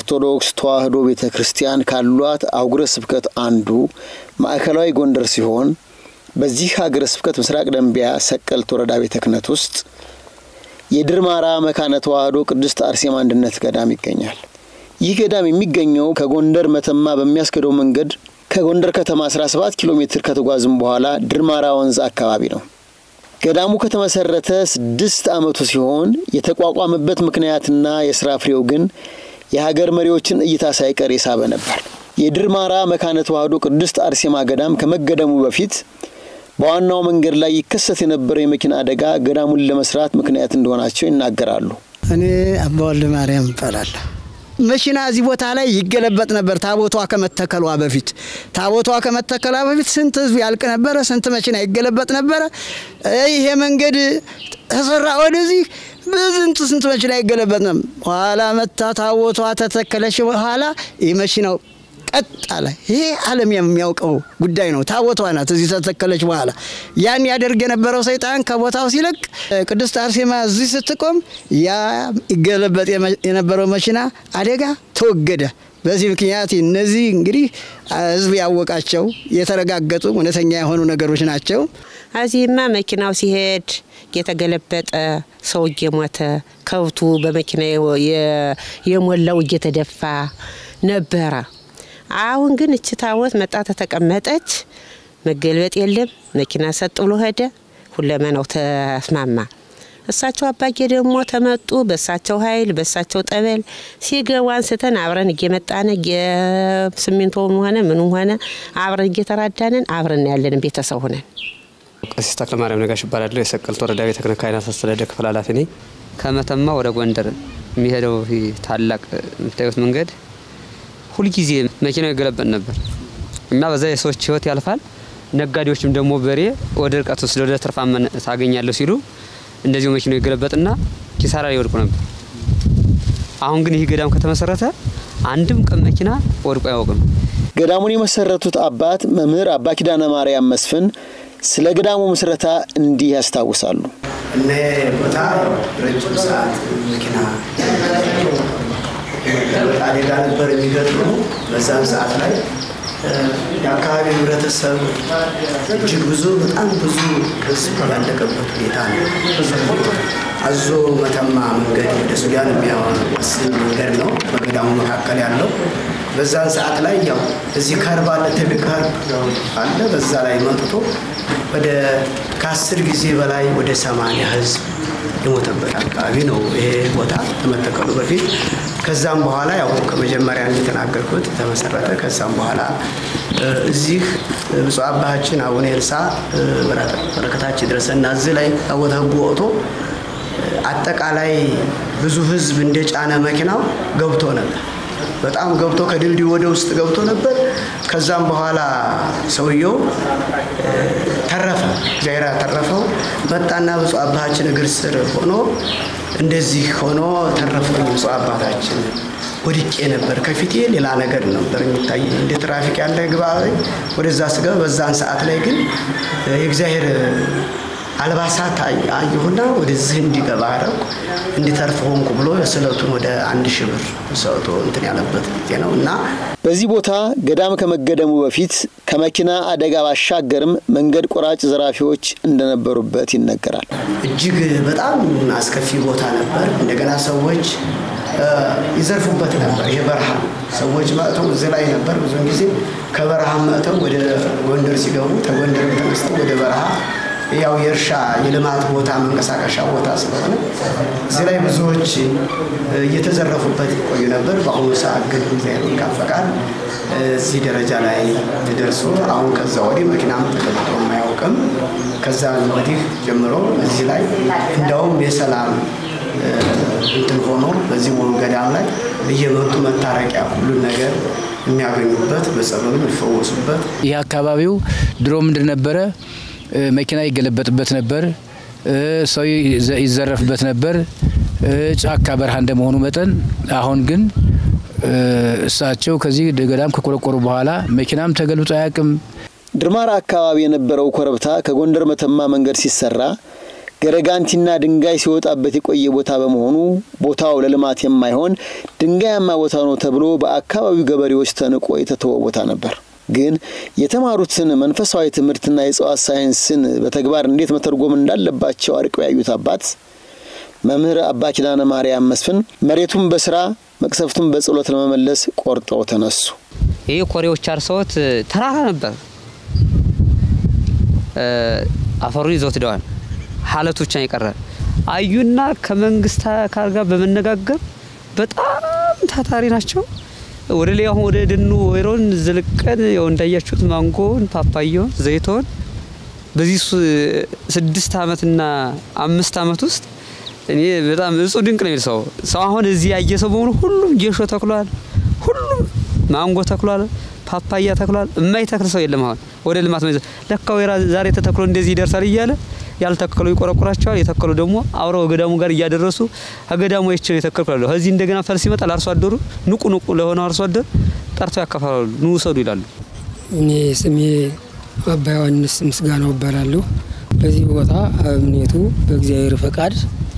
ኦርቶዶክስ ተዋሕዶ ቤተ ክርስቲያን ካሏት አህጉረ ስብከት አንዱ ማዕከላዊ ጎንደር ሲሆን በዚህ ሀገረ ስብከት ምስራቅ ደንቢያ ሰቀልት ወረዳ ቤተ ክህነት ውስጥ የድርማራ መካነ ተዋሕዶ ቅድስት አርሴማ አንድነት ገዳም ይገኛል። ይህ ገዳም የሚገኘው ከጎንደር መተማ በሚያስገደው መንገድ ከጎንደር ከተማ 17 ኪሎ ሜትር ከተጓዝም በኋላ ድርማራ ወንዝ አካባቢ ነው። ገዳሙ ከተመሰረተ ስድስት ዓመቱ ሲሆን የተቋቋመበት ምክንያትና የስራ ፍሬው ግን የሀገር መሪዎችን እይታ ሳይቀር የሳበ ነበር። የድርማራ መካነ ተዋሕዶ ቅድስት አርሴማ ገዳም ከመገደሙ በፊት በዋናው መንገድ ላይ ይከሰት የነበረው የመኪና አደጋ ገዳሙን ለመስራት ምክንያት እንደሆናቸው ይናገራሉ። እኔ አባ ወልደ ማርያም እባላለሁ። መኪና እዚህ ቦታ ላይ ይገለበጥ ነበር። ታቦቷ ከመተከሏ በፊት ታቦቷ ከመተከሏ በፊት ስንት ህዝብ ያልቅ ነበረ፣ ስንት መኪና ይገለበጥ ነበረ። ይሄ መንገድ ተሰራ ወደዚህ በስንት ስንት መኪና ይገለበጥ ነበር። ኋላ መታ ታቦቷ ተተከለች። በኋላ ይህ መኪናው ቀጥ አለ። ይሄ ዓለም የሚያውቀው ጉዳይ ነው። ታቦቷ ናት እዚህ ተተከለች። በኋላ ያን ያደርግ የነበረው ሰይጣን ከቦታው ሲለቅ ቅድስት አርሴማ እዚህ ስትቆም ያ ይገለበጥ የነበረው መኪና አደጋ ተወገደ። በዚህ ምክንያት እነዚህ እንግዲህ ህዝብ ያወቃቸው የተረጋገጡ እውነተኛ የሆኑ ነገሮች ናቸው። እዚህማ መኪናው ሲሄድ እየተገለበጠ ሰው እየሞተ ከብቱ በመኪና የሞላው እየተደፋ ነበረ። አሁን ግን እች ታቦት መጣ ተተቀመጠች፣ መገልበጥ የለም መኪና ሰጥ ብሎ ሄደ። ሁለመናው ተስማማ። እሳቸው አባጌ ደግሞ ተመጡ። በእሳቸው ኃይል በእሳቸው ጠበል ሲገቡ አንስተን አብረን እየመጣን ስሚንቶውም ሆነ ምኑም ሆነ አብረን እየተራዳንን አብረን ያለንን ቤተሰብ ሆነን ቀሲስ ተክለ ማርያም ነጋሽ ይባላለሁ። የሰቀልት ወረዳ ቤተ ክህነት ካህናት አስተዳደር ክፍል ኃላፊ ነኝ። ከመተማ ወደ ጎንደር የሚሄደው ታላቅ የምታዩት መንገድ ሁልጊዜ መኪናው ይገለበጥ ነበር እና በዛ የሰዎች ህይወት ያልፋል። ነጋዴዎችም ደግሞ በሬ ወደ ርቀት ወስደው ወደ ትርፋማ ታገኛለሁ ሲሉ እንደዚሁ መኪናው ይገለበጥና ኪሳራ ላይ ይወድቁ ነበር። አሁን ግን ይህ ገዳም ከተመሰረተ አንድም ቀን መኪና ወድቆ አያውቅም። ገዳሙን የመሰረቱት አባት መምህር አባ ኪዳነ ማርያም መስፍን ስለ ገዳሙ ምስረታ እንዲህ ያስታውሳሉ። እነ ቦታ ረጅም ሰዓት መኪና አደጋ ነበር የሚገጥሙ። በዛም ሰዓት ላይ የአካባቢ ህብረተሰብ እጅግ ብዙ በጣም ብዙ ህዝብ ያለቀበት ሁኔታ ነው። አዞ መተማ መንገድ ወደ ሱዳን የሚያወስድ መንገድ ነው በገዳሙ መካከል ያለው። በዛን ሰዓት ላይ ያው እዚህ ከርብ አለ፣ ትልቅ ከርብ አለ። በዛ ላይ መጥቶ ወደ ከአስር ጊዜ በላይ ወደ ሰማንያ ህዝብ የሞተበት አካባቢ ነው ይሄ ቦታ ከመተከሉ በፊት። ከዛም በኋላ ያው ከመጀመሪያ እንደተናገርኩት ተመሰረተ። ከዛም በኋላ እዚህ ብፁዕ አባታችን አቡነ ኤልሳ በረከታችን ድረሰና እዚህ ላይ ታቦተ ሕጉ ወጥቶ አጠቃላይ ብዙ ህዝብ እንደጫነ መኪናው ገብቶ ነበር። በጣም ገብቶ ከድልድዩ ወደ ውስጥ ገብቶ ነበር። ከዛም በኋላ ሰውየው ተረፈ፣ እግዚአብሔር ያተረፈው መጣና ብፁዕ አባታችን እግር ስር ሆኖ እንደዚህ ሆኖ ተረፈኝ። ብፁዕ አባታችን ወድቄ ነበር፣ ከፊቴ ሌላ ነገር ነበር የሚታይ እንደ ትራፊክ ያለ ግባ ወደዛ ስገባ፣ በዛን ሰዓት ላይ ግን የእግዚአብሔር አልባሳት አየሁና ወደዚህ እንዲገባ አረኩ እንዲተርፍ ሆንኩ ብሎ ስዕለቱን ወደ አንድ ሺህ ብር ሰጥቶ እንትን ያለበት ጊዜ ነው እና በዚህ ቦታ ገዳም ከመገደሙ በፊት ከመኪና አደጋ ባሻገርም መንገድ ቆራጭ ዘራፊዎች እንደነበሩበት ይነገራል። እጅግ በጣም አስከፊ ቦታ ነበር። እንደገና ሰዎች ይዘርፉበት ነበር። ይሄ በረሃ ሰዎች መጥተው እዚህ ላይ ነበር። ብዙውን ጊዜ ከበረሃ መጥተው ወደ ጎንደር ሲገቡ ከጎንደር ተነስተው ወደ በረሃ ያው የእርሻ የልማት ቦታ መንቀሳቀሻ ቦታ ስለሆነ እዚህ ላይ ብዙዎች እየተዘረፉበት ይቆዩ ነበር። በአሁኑ ሰዓት ግን እግዚአብሔር ካፈቃድ እዚህ ደረጃ ላይ ተደርሶ አሁን ከዛ ወዲህ መኪናም ተገልጦ የማያውቅም። ከዛ ወዲህ ጀምሮ እዚህ ላይ እንደውም የሰላም እንትን ሆኖ በዚህ ሙሉ ገዳም ላይ እየመጡ መታረቂያ ሁሉን ነገር የሚያገኙበት በጸበሉ የሚፈወሱበት ይህ አካባቢው ድሮ ምንድን ነበረ? መኪና ይገለበጥበት ነበር። ሰው ይዘረፍበት ነበር። ጫካ በረሃ እንደመሆኑ መጠን አሁን ግን እሳቸው ከዚህ ገዳም ከቆረቆሩ በኋላ መኪናም ተገልብጦ አያውቅም። ድርማራ አካባቢ የነበረው ኮረብታ ከጎንደር መተማ መንገድ ሲሰራ ገረጋንቲና ድንጋይ ሲወጣበት የቆየ ቦታ በመሆኑ ቦታው ለልማት የማይሆን ድንጋያማ ቦታ ነው ተብሎ በአካባቢው ገበሬዎች ተንቆ የተተወ ቦታ ነበር። ግን የተማሩትን መንፈሳዊ ትምህርትና የእጽዋት ሳይንስን በተግባር እንዴት መተርጎም እንዳለባቸው አርቀው ያዩት አባት መምህር አባ ኪዳነ ማርያም መስፍን መሬቱን በስራ መቅሰፍቱን በጸሎት ለመመለስ ቆርጠው ተነሱ። ይህ ኮሬዎች አርሰውት ተራራ ነበር። አፈሩን ይዘው ትደዋል። ሀለቱ ብቻ የቀረ አዩና ከመንግስት አካል ጋር በመነጋገር በጣም ታታሪ ናቸው። ወደ ላይ አሁን ወደ ደኑ ወይሮን ዝልቀን ያው እንዳያችሁት ማንጎን፣ ፓፓያውን፣ ዘይቶን በዚህ ስድስት አመትና አምስት አመት ውስጥ እኔ በጣም እጹብ ድንቅ ነው የሚል ሰው ሰው አሁን እዚህ ያየ ሰው በሙሉ ሁሉም ጌሾ ተክሏል፣ ሁሉም ማንጎ ተክሏል፣ ፓፓያ ተክሏል። የማይተክል ሰው የለም። አሁን ወደ ልማት መዘ ለካ ወይራ ዛሬ ተተክሎ እንደዚህ ይደርሳል እያለ ያልተከሉ ይቆረቁራቸዋል። የተከሉ ደግሞ አብረው ገዳሙ ጋር እያደረሱ ከገዳሙ ይችል የተከልኩ ከዚህ እንደገና ፈልስ ይመጣል። አርሶ አደሩ ንቁ ንቁ ለሆነው አርሶ አደር ጠርተው ያካፍላሉ። ኑ ውሰዱ ይላሉ። እኔ ስሜ አባ ዮሐንስ ምስጋናው እባላለሁ። በዚህ ቦታ እምኔቱ በእግዚአብሔር ፈቃድ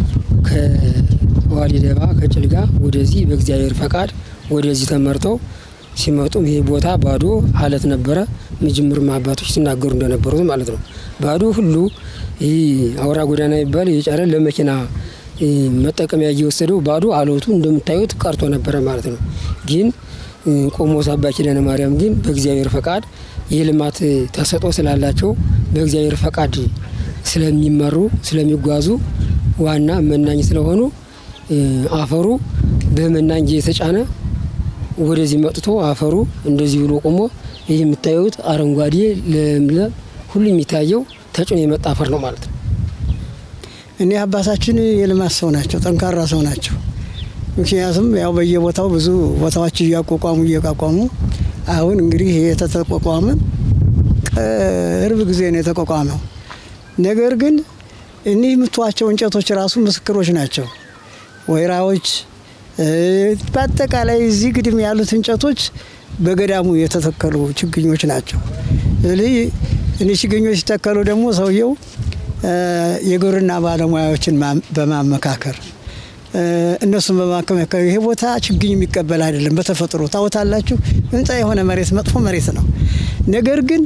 ከዋሊደባ ከጭልጋ ወደዚህ በእግዚአብሔር ፈቃድ ወደዚህ ተመርተው ሲመጡም ይሄ ቦታ ባዶ አለት ነበረ። መጀመሪያ አባቶች ሲናገሩ እንደነበሩት ማለት ነው። ባዶ ሁሉ ይህ አውራ ጎዳና የሚባል የጫረ ለመኪና መጠቀሚያ እየወሰደው ባዶ አለቱ እንደምታዩት ቀርቶ ነበረ ማለት ነው። ግን ቆሞስ አባ ኪዳነ ማርያም ግን በእግዚአብሔር ፈቃድ የልማት ተሰጦ ስላላቸው በእግዚአብሔር ፈቃድ ስለሚመሩ ስለሚጓዙ ዋና መናኝ ስለሆኑ አፈሩ በመናኝ እየተጫነ ወደዚህ መጥቶ አፈሩ እንደዚህ ብሎ ቆሞ ይህ የምታዩት አረንጓዴ ለምለም ሁሉ የሚታየው ተጭኖ የመጣ አፈር ነው ማለት ነው። እኔ አባታችን የልማት ሰው ናቸው፣ ጠንካራ ሰው ናቸው። ምክንያቱም ያው በየቦታው ብዙ ቦታዎች እያቋቋሙ እየቋቋሙ አሁን እንግዲህ የተቋቋመ ቅርብ ጊዜ ነው የተቋቋመው። ነገር ግን እኒህ የምትዋቸው እንጨቶች ራሱ ምስክሮች ናቸው። ወይራዎች፣ በአጠቃላይ እዚህ ግድም ያሉት እንጨቶች በገዳሙ የተተከሉ ችግኞች ናቸው። ስለዚህ እኒህ ችግኞች ሲተከሉ ደግሞ ሰውየው የግብርና ባለሙያዎችን በማመካከር እነሱን በማከመከር ይሄ ቦታ ችግኝ የሚቀበል አይደለም። በተፈጥሮ ታወታላችሁ። ህንፃ የሆነ መሬት መጥፎ መሬት ነው። ነገር ግን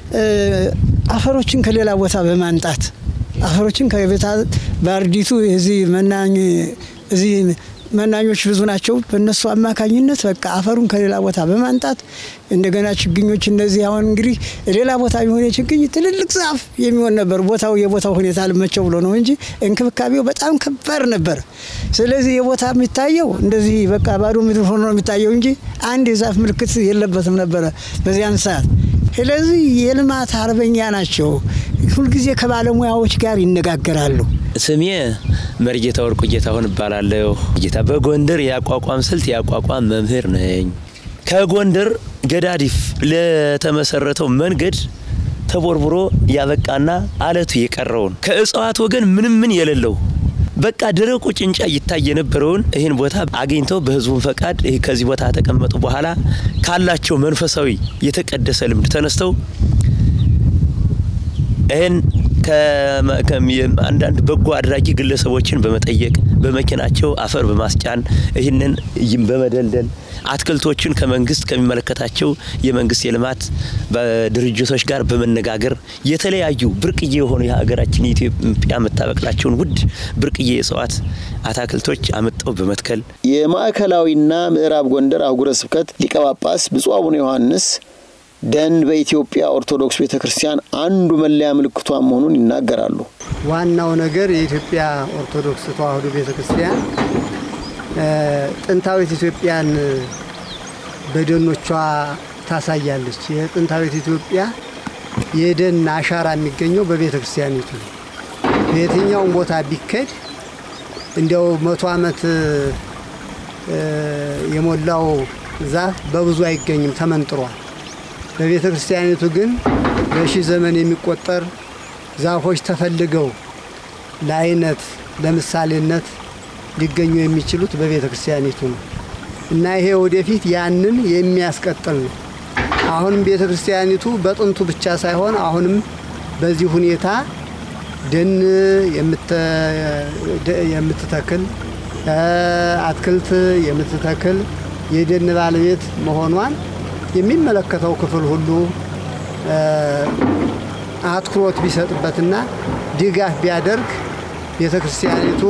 አፈሮችን ከሌላ ቦታ በማንጣት አፈሮችን ከቤታ ባርዲቱ እዚህ መናኝ እዚህ መናኞች ብዙ ናቸው። በእነሱ አማካኝነት በቃ አፈሩን ከሌላ ቦታ በማንጣት እንደገና ችግኞች እነዚህ አሁን እንግዲህ ሌላ ቦታ የሚሆን ችግኝ ትልልቅ ዛፍ የሚሆን ነበር። ቦታው የቦታው ሁኔታ አልመቸው ብሎ ነው እንጂ እንክብካቤው በጣም ከባድ ነበር። ስለዚህ የቦታ የሚታየው እንደዚህ በቃ ባዶ ምድር ሆኖ ነው የሚታየው እንጂ አንድ የዛፍ ምልክት የለበትም ነበረ በዚያን ሰዓት። ስለዚህ የልማት አርበኛ ናቸው። ሁልጊዜ ከባለሙያዎች ጋር ይነጋገራሉ። ስሜ መርጌታ ወርቁ ጌታሁን እባላለሁ። ጌታ በጎንደር የአቋቋም ስልት የአቋቋም መምህር ነኝ። ከጎንደር ገዳዲፍ ለተመሰረተው መንገድ ተቦርቡሮ ያበቃና አለቱ የቀረውን ከእጽዋት ወገን ምንም ምን የሌለው በቃ ደረቁ ጭንጫ ይታይ የነበረውን ይህን ቦታ አግኝተው በህዝቡን ፈቃድ ከዚህ ቦታ ተቀመጡ በኋላ ካላቸው መንፈሳዊ የተቀደሰ ልምድ ተነስተው ይህን አንዳንድ በጎ አድራጊ ግለሰቦችን በመጠየቅ በመኪናቸው አፈር በማስጫን ይህንን በመደልደል አትክልቶችን ከመንግስት ከሚመለከታቸው የመንግስት የልማት ድርጅቶች ጋር በመነጋገር የተለያዩ ብርቅዬ የሆኑ የሀገራችን የኢትዮጵያ የምታበቅላቸውን ውድ ብርቅዬ የእጽዋት አታክልቶች አምጠው በመትከል የማዕከላዊና ምዕራብ ጎንደር አህጉረ ስብከት ሊቀ ጳጳስ ብፁዕ አቡነ ዮሐንስ ደን በኢትዮጵያ ኦርቶዶክስ ቤተ ክርስቲያን አንዱ መለያ ምልክቷ መሆኑን ይናገራሉ። ዋናው ነገር የኢትዮጵያ ኦርቶዶክስ ተዋሕዶ ቤተ ክርስቲያን ጥንታዊት ኢትዮጵያን በደኖቿ ታሳያለች። የጥንታዊት ኢትዮጵያ የደን አሻራ የሚገኘው በቤተ ክርስቲያኒቱ ነው። በየትኛውም ቦታ ቢከድ እንዲያው መቶ ዓመት የሞላው ዛፍ በብዙ አይገኝም፣ ተመንጥሯል። በቤተ ክርስቲያኒቱ ግን በሺህ ዘመን የሚቆጠር ዛፎች ተፈልገው ለአይነት ለምሳሌነት ሊገኙ የሚችሉት በቤተ ክርስቲያኒቱ ነው እና ይሄ ወደፊት ያንን የሚያስቀጥል ነው። አሁንም ቤተ ክርስቲያኒቱ በጥንቱ ብቻ ሳይሆን አሁንም በዚህ ሁኔታ ደን የምትተክል አትክልት የምትተክል የደን ባለቤት መሆኗን የሚመለከተው ክፍል ሁሉ አትኩሮት ቢሰጥበትና ድጋፍ ቢያደርግ ቤተ ክርስቲያኒቱ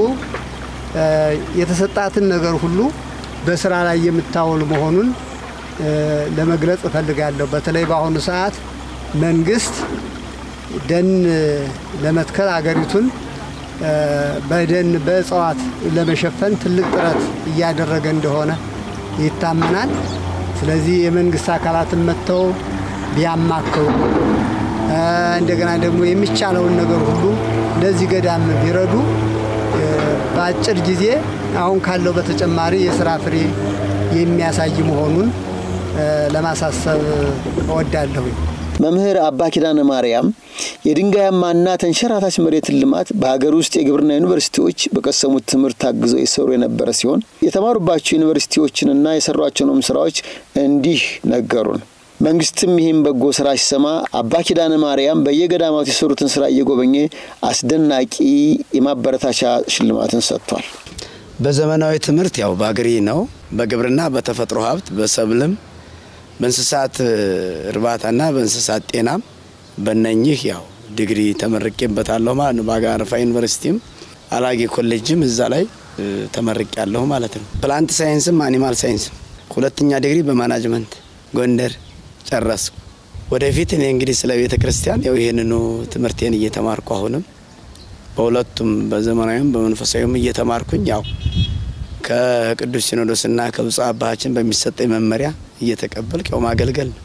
የተሰጣትን ነገር ሁሉ በስራ ላይ የምታውል መሆኑን ለመግለጽ እፈልጋለሁ። በተለይ በአሁኑ ሰዓት መንግስት ደን ለመትከል አገሪቱን በደን በእጽዋት ለመሸፈን ትልቅ ጥረት እያደረገ እንደሆነ ይታመናል። ስለዚህ የመንግስት አካላትን መጥተው ቢያማክሩ እንደገና ደግሞ የሚቻለውን ነገር ሁሉ ለዚህ ገዳም ቢረዱ በአጭር ጊዜ አሁን ካለው በተጨማሪ የስራ ፍሬ የሚያሳይ መሆኑን ለማሳሰብ እወዳለሁኝ። መምህር አባ ኪዳነ ማርያም የድንጋያማና ተንሸራታች መሬትን ልማት በሀገር ውስጥ የግብርና ዩኒቨርሲቲዎች በቀሰሙት ትምህርት ታግዘው የሰሩ የነበረ ሲሆን የተማሩባቸው ዩኒቨርሲቲዎችንና የሰሯቸውንም ስራዎች እንዲህ ነገሩን። መንግስትም ይህም በጎ ስራ ሲሰማ አባ ኪዳነ ማርያም በየገዳማቱ የሰሩትን ስራ እየጎበኘ አስደናቂ የማበረታቻ ሽልማትን ሰጥቷል። በዘመናዊ ትምህርት ያው በአግሪ ነው። በግብርና፣ በተፈጥሮ ሀብት፣ በሰብልም፣ በእንስሳት እርባታና በእንስሳት ጤናም በነኚህ ያው ዲግሪ ተመርቄበታለሁ ማለት ነው። በአጋርፋ ዩኒቨርሲቲም አላጌ ኮሌጅም እዛ ላይ ተመርቄ ያለሁ ማለት ነው። ፕላንት ሳይንስም አኒማል ሳይንስም ሁለተኛ ዲግሪ በማናጅመንት ጎንደር ጨረስኩ። ወደፊት እኔ እንግዲህ ስለ ቤተ ክርስቲያን ያው ይህንኑ ትምህርቴን እየተማርኩ አሁንም በሁለቱም በዘመናዊም በመንፈሳዊም እየተማርኩኝ ያው ከቅዱስ ሲኖዶስና ከብፁዕ አባታችን በሚሰጠኝ መመሪያ እየተቀበልክ ያው ማገልገል ነው።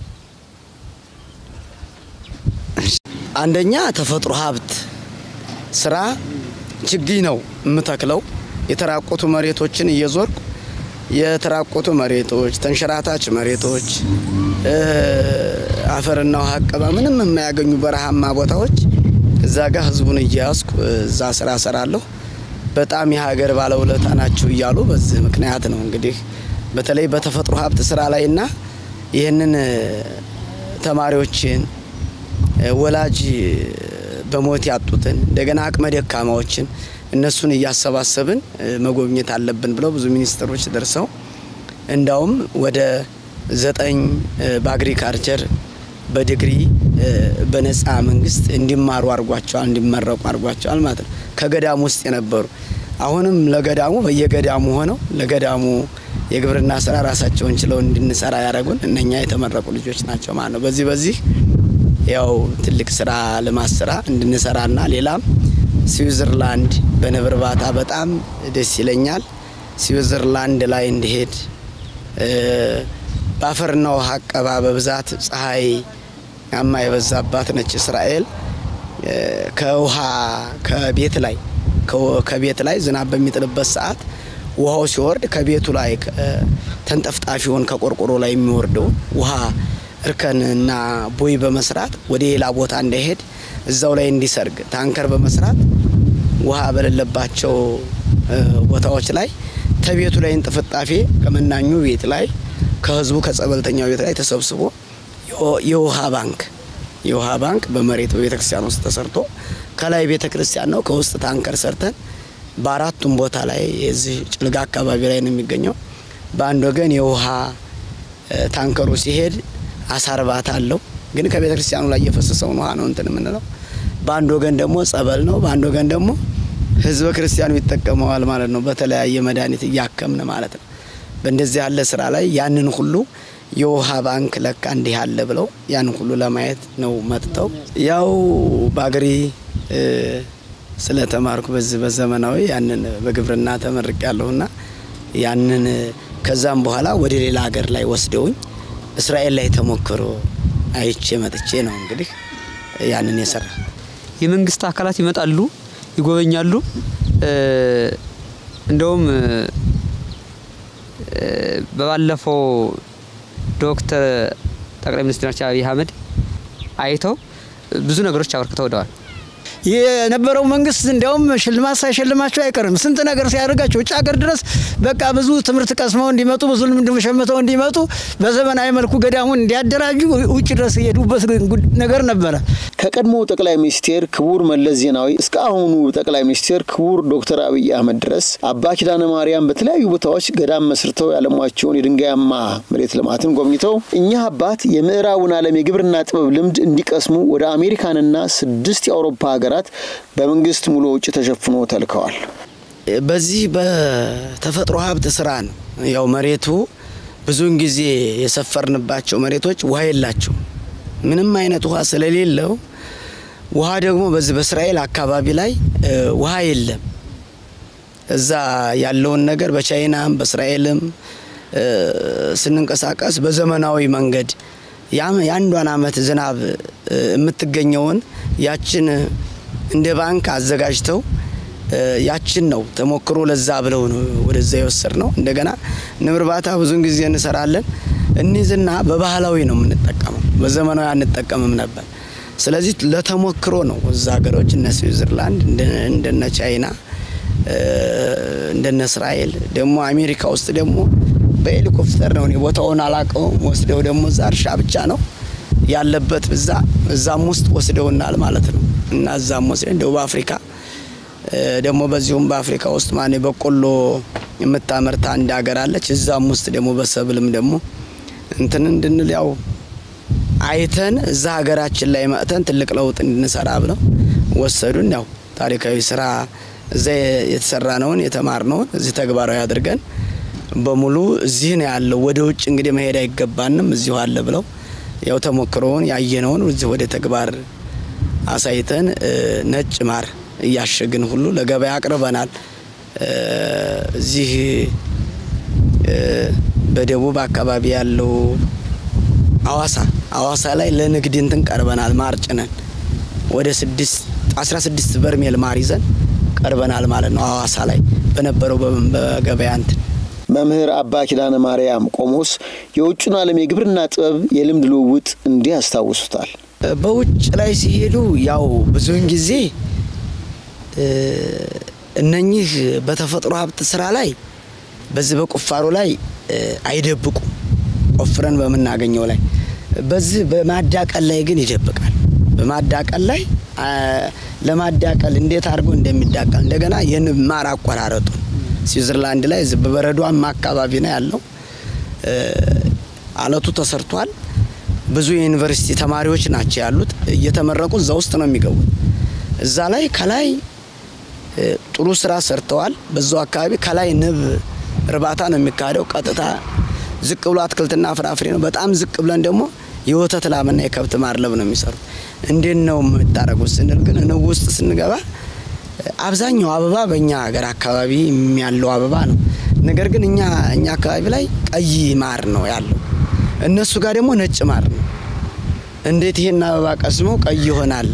አንደኛ ተፈጥሮ ሀብት ስራ ችግኝ ነው የምተክለው። የተራቆቱ መሬቶችን እየዞርኩ የተራቆቱ መሬቶች፣ ተንሸራታች መሬቶች፣ አፈርና ውሃ አቀባ ምንም የማያገኙ በረሃማ ቦታዎች እዛ ጋር ህዝቡን እያያዝኩ እዛ ስራ ሰራለሁ። በጣም የሀገር ባለውለታ ናቸው እያሉ በዚህ ምክንያት ነው እንግዲህ በተለይ በተፈጥሮ ሀብት ስራ ላይና ይህንን ተማሪዎችን ወላጅ በሞት ያጡትን እንደገና አቅመ ደካማዎችን እነሱን እያሰባሰብን መጎብኘት አለብን ብለው ብዙ ሚኒስትሮች ደርሰው እንዳውም ወደ ዘጠኝ በአግሪካልቸር በዲግሪ በነፃ መንግስት እንዲማሩ አድርጓቸዋል፣ እንዲመረቁ አድርጓቸዋል ማለት ነው። ከገዳሙ ውስጥ የነበሩ አሁንም ለገዳሙ በየገዳሙ ሆነው ለገዳሙ የግብርና ስራ ራሳቸውን ችለው እንድንሰራ ያደረጉን እነኛ የተመረቁ ልጆች ናቸው ማለት ነው። በዚህ በዚህ ያው ትልቅ ስራ ልማት ስራ እንድንሰራና ሌላም ስዊዘርላንድ በንብ እርባታ በጣም ደስ ይለኛል። ስዊዘርላንድ ላይ እንዲሄድ በአፈርና ውሃ አቀባ በብዛት ፀሐይ ያማ የበዛባት ነች እስራኤል። ከውሃ ከቤት ላይ ከቤት ላይ ዝናብ በሚጥልበት ሰዓት ውሃው ሲወርድ ከቤቱ ላይ ተንጠፍጣፊውን ከቆርቆሮ ላይ የሚወርደውን ውሃ እርከንና ቦይ በመስራት ወደ ሌላ ቦታ እንዳይሄድ እዛው ላይ እንዲሰርግ ታንከር በመስራት ውሃ በሌለባቸው ቦታዎች ላይ ተቤቱ ላይ እንጥፍጣፌ ከመናኙ ቤት ላይ ከህዝቡ ከጸበልተኛው ቤት ላይ ተሰብስቦ የውሃ ባንክ የውሃ ባንክ በመሬት በቤተ ክርስቲያን ውስጥ ተሰርቶ ከላይ ቤተ ክርስቲያን ነው፣ ከውስጥ ታንከር ሰርተን በአራቱም ቦታ ላይ የዚህ ጭልጋ አካባቢ ላይ ነው የሚገኘው። በአንድ ወገን የውሃ ታንከሩ ሲሄድ አሳ እርባታ አለው፣ ግን ከቤተ ክርስቲያኑ ላይ የፈሰሰውን ውሃ ነው እንትን የምንለው። በአንድ ወገን ደግሞ ጸበል ነው፣ በአንድ ወገን ደግሞ ህዝበ ክርስቲያኑ ይጠቀመዋል ማለት ነው። በተለያየ መድኃኒት እያከምን ማለት ነው። በእንደዚህ ያለ ስራ ላይ ያንን ሁሉ የውሃ ባንክ ለካ እንዲህ አለ ብለው ያንን ሁሉ ለማየት ነው መጥተው ያው በአገሬ ስለተማርኩ በዚህ በዘመናዊ ያንን በግብርና ተመርቅ ያለሁና ያንን ከዛም በኋላ ወደ ሌላ ሀገር ላይ ወስደውኝ እስራኤል ላይ ተሞክሮ አይቼ መጥቼ ነው እንግዲህ ያንን የሰራ የመንግስት አካላት ይመጣሉ፣ ይጎበኛሉ። እንደውም በባለፈው ዶክተር ጠቅላይ ሚኒስትራችን አብይ አህመድ አይተው ብዙ ነገሮች አበርክተው ወደዋል። የነበረው መንግስት እንዲያውም ሽልማት ሳይሸልማቸው አይቀርም። ስንት ነገር ሲያደርጋቸው ውጭ ሀገር ድረስ በቃ ብዙ ትምህርት ቀስመው እንዲመጡ ብዙ ልምድ ሸምተው እንዲመጡ በዘመናዊ መልኩ ገዳሙን እንዲያደራጁ ውጭ ድረስ የሄዱበት ነገር ነበረ። ከቀድሞው ጠቅላይ ሚኒስቴር ክቡር መለስ ዜናዊ እስከ አሁኑ ጠቅላይ ሚኒስቴር ክቡር ዶክተር አብይ አህመድ ድረስ አባ ኪዳነ ማርያም በተለያዩ ቦታዎች ገዳም መስርተው ያለሟቸውን የድንጋያማ መሬት ልማትን ጎብኝተው እኚህ አባት የምዕራቡን ዓለም የግብርና ጥበብ ልምድ እንዲቀስሙ ወደ አሜሪካንና ስድስት የአውሮፓ ሀገራት በመንግስት ሙሉ ወጪ ተሸፍኖ ተልከዋል። በዚህ በተፈጥሮ ሀብት ስራ ነው። ያው መሬቱ ብዙውን ጊዜ የሰፈርንባቸው መሬቶች ውሃ የላቸው ምንም አይነት ውሃ ስለሌለው ውሃ ደግሞ በዚህ በእስራኤል አካባቢ ላይ ውሃ የለም። እዛ ያለውን ነገር በቻይናም በእስራኤልም ስንንቀሳቀስ በዘመናዊ መንገድ የአንዷን አመት ዝናብ የምትገኘውን ያችን እንደ ባንክ አዘጋጅተው ያችን ነው ተሞክሮ ለዛ ብለው ነው ወደዛ የወሰድ ነው። እንደገና ንብ እርባታ ብዙን ጊዜ እንሰራለን እንይዝና በባህላዊ ነው የምንጠቀመው፣ በዘመናዊ አንጠቀምም ነበር። ስለዚህ ለተሞክሮ ነው እዛ ሀገሮች እነ ስዊዘርላንድ እንደነ ቻይና እንደነ እስራኤል ደግሞ አሜሪካ ውስጥ ደግሞ በሄሊኮፕተር ነው። እኔ ቦታውን አላውቀውም። ወስደው ደግሞ እዛ እርሻ ብቻ ነው ያለበት እዛ እዛም ውስጥ ወስደውናል ማለት ነው። እና እዛም ወስደን ደቡብ አፍሪካ ደግሞ በዚሁም በአፍሪካ ውስጥ ማኔ በቆሎ የምታመርት አንድ ሀገር አለች። እዛም ውስጥ ደግሞ በሰብልም ደግሞ እንትን እንድንል ያው አይተን እዛ ሀገራችን ላይ መጥተን ትልቅ ለውጥ እንድንሰራ ብለው ወሰዱን። ያው ታሪካዊ ስራ እዛ የተሰራነውን የተማርነውን እዚህ ተግባራዊ አድርገን በሙሉ እዚህ ነው ያለው። ወደ ውጭ እንግዲህ መሄድ አይገባንም እዚሁ አለ ብለው ያው ተሞክሮውን ያየነውን እዚህ ወደ ተግባር አሳይተን ነጭ ማር እያሸግን ሁሉ ለገበያ አቅርበናል። እዚህ በደቡብ አካባቢ ያለው አዋሳ አዋሳ ላይ ለንግድ እንትን ቀርበናል። ማር ጭነን ወደ ስድስት አስራ ስድስት በርሜል ማር ይዘን ቀርበናል ማለት ነው። አዋሳ ላይ በነበረው በገበያ እንትን መምህር አባ ኪዳነ ማርያም ቆሞስ የውጩን ዓለም የግብርና ጥበብ የልምድ ልውውጥ እንዲህ ያስታውሱታል። በውጭ ላይ ሲሄዱ ያው ብዙውን ጊዜ እነኚህ በተፈጥሮ ሀብት ስራ ላይ በዚህ በቁፋሮ ላይ አይደብቁም። ቆፍረን በምናገኘው ላይ በዚህ በማዳቀል ላይ ግን ይደብቃል። በማዳቀል ላይ ለማዳቀል እንዴት አድርጎ እንደሚዳቀል እንደገና የንብ ማር አቆራረጡን ስዊዘርላንድ ላይ እዚህ በበረዷማ አካባቢ ነው ያለው። አለቱ ተሰርቷል። ብዙ የዩኒቨርሲቲ ተማሪዎች ናቸው ያሉት። እየተመረቁ እዛ ውስጥ ነው የሚገቡት። እዛ ላይ ከላይ ጥሩ ስራ ሰርተዋል። በዛው አካባቢ ከላይ ንብ እርባታ ነው የሚካሄደው። ቀጥታ ዝቅ ብሎ አትክልትና ፍራፍሬ ነው። በጣም ዝቅ ብለን ደግሞ የወተት ላምና የከብት ማድለብ ነው የሚሰሩት። እንዴት ነው የምታደርጉት ስንል ግን ንብ ውስጥ ስንገባ አብዛኛው አበባ በእኛ ሀገር አካባቢ ያለው አበባ ነው። ነገር ግን እኛ እኛ አካባቢ ላይ ቀይ ማር ነው ያለው፣ እነሱ ጋር ደግሞ ነጭ ማር ነው። እንዴት ይሄን አበባ ቀስመው ቀይ ይሆናል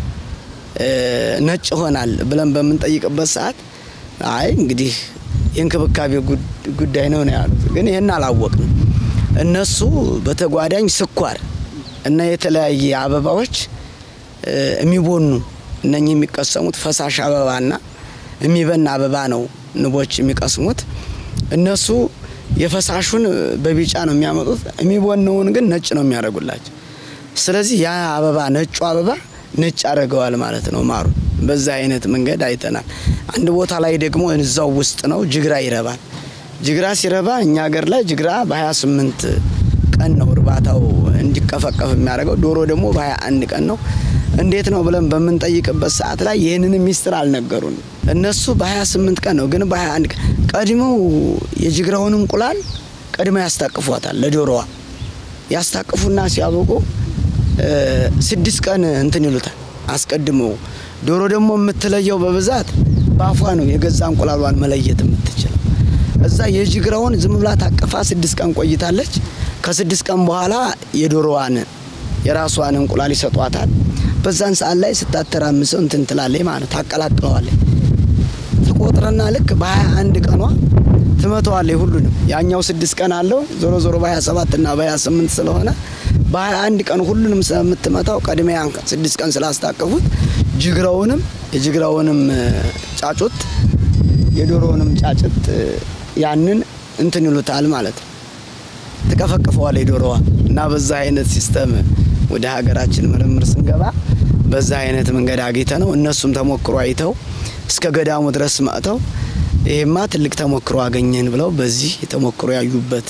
ነጭ ይሆናል ብለን በምንጠይቅበት ሰዓት አይ እንግዲህ የእንክብካቤ ጉዳይ ነው ነው ያሉት። ግን ይህን አላወቅንም። እነሱ በተጓዳኝ ስኳር እና የተለያየ አበባዎች የሚቦኑ እነኚህ የሚቀሰሙት ፈሳሽ አበባና የሚበና አበባ ነው ንቦች የሚቀስሙት። እነሱ የፈሳሹን በቢጫ ነው የሚያመጡት፣ የሚቦነውን ግን ነጭ ነው የሚያደርጉላቸው። ስለዚህ ያ አበባ ነጩ አበባ ነጭ አድርገዋል ማለት ነው ማሩ። በዛ አይነት መንገድ አይተናል። አንድ ቦታ ላይ ደግሞ እዛው ውስጥ ነው ጅግራ ይረባል። ጅግራ ሲረባ እኛ ሀገር ላይ ጅግራ በ28 ቀን ነው እርባታው እንዲቀፈቀፍ የሚያደርገው። ዶሮ ደግሞ በ21 ቀን ነው። እንዴት ነው ብለን በምንጠይቅበት ሰዓት ላይ ይህንን ሚስጥር አልነገሩን። እነሱ በ28 ቀን ነው፣ ግን በ21 ቀን ቀድመው የጅግራውን እንቁላል ቀድመው ያስታቅፏታል ለዶሮዋ ያስታቅፉና ሲያበቁ ስድስት ቀን እንትን ይሉታል አስቀድመው። ዶሮ ደግሞ የምትለየው በብዛት በአፏ ነው የገዛ እንቁላሏን መለየት የምትችለው። እዛ የጅግራውን ዝም ብላ ታቅፋ ስድስት ቀን ቆይታለች። ከስድስት ቀን በኋላ የዶሮዋን የራሷን እንቁላል ይሰጧታል። በዛን ሰዓት ላይ ስታተራምሰው እንትን ትላለች ማለት ታቀላቅለዋለች። ትቆጥረና ልክ በሀያ አንድ ቀኗ ትመተዋለች ሁሉንም። ያኛው ስድስት ቀን አለው ዞሮ ዞሮ በ27 እና በ28 ስለሆነ በ21 ቀን ሁሉንም ስለምትመታው ቀድሜ ያን ስድስት ቀን ስላስታቀፉት ጅግራውንም የጅግራውንም ጫጩት የዶሮውንም ጫጭት ያንን እንትን ይሉታል ማለት ነው። ትቀፈቅፈዋል የዶሮዋ እና በዛ አይነት ሲስተም ወደ ሀገራችን ምርምር ስንገባ በዛ አይነት መንገድ አግኝተ ነው እነሱም ተሞክሮ አይተው እስከ ገዳሙ ድረስ መጥተው ይሄማ ትልቅ ተሞክሮ አገኘን ብለው በዚህ ተሞክሮ ያዩበት